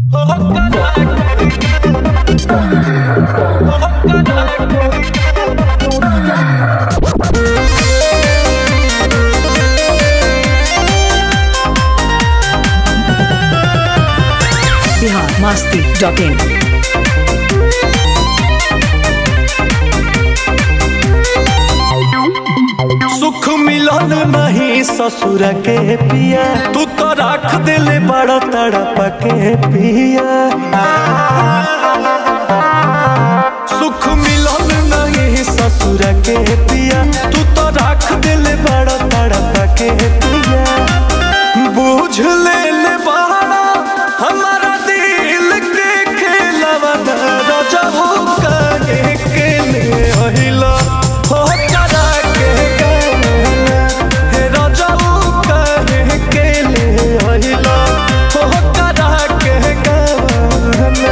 Bihar Masti dot in सुख मिलन नहीं ससुर के पिया तू तो रख दिल बड़ा तड़प के पिया सुख मिलन नहीं ससुर के पिया तू तो रख दिल बड़ा तड़प के पिया बुझ ले ले बड़ा हमारा दिल के खेलवा रजहू काहे के ले अहिला हो करा के गाना हे रजहू काहे के ले अहिला हो करा के गाना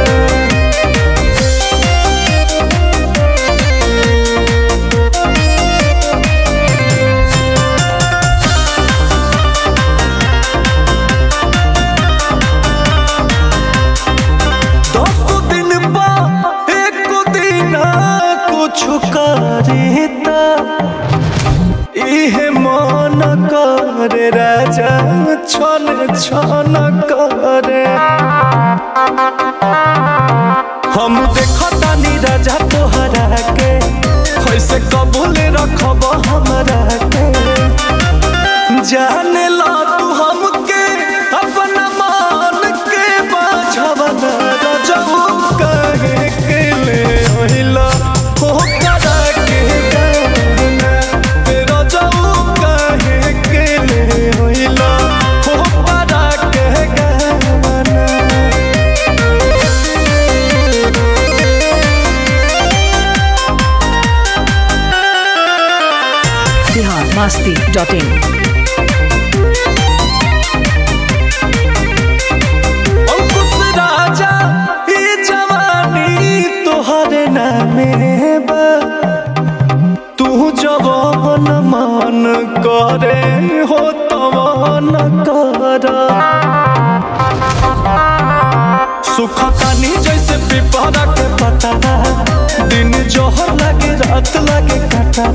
दस दिन बा एक दिन कुछ करीता इहे मन करे राजा छन छन करे हम देखतानी राजा तोहरा के कैसे कबूल रखब हमरा के जाने ला तू हमके अपना मान के बाझवन रजऊ कहे के ले ओहिला हो करा के गाना हे रजऊ कहे के ले ओहिला हो करा के गाना बिहार मस्ती डॉट इन अंकुश राजा ई जवानी तोहरे नामे बा तू जवान मान करे हो तवान कर सुख तानी जैसे पिपरा के पता दिन जोहर लगे रात लगे कटा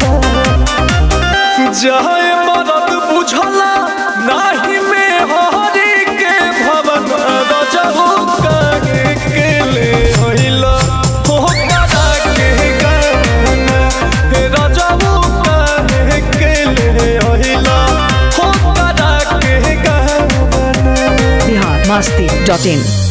जाए मरद बुझला नाही में हरी के भवन रजहू काहे के ले होइला हो करा के गाना हे रजहू काहे के ले होइला हो करा के गाना बिहार मस्ती डॉट इन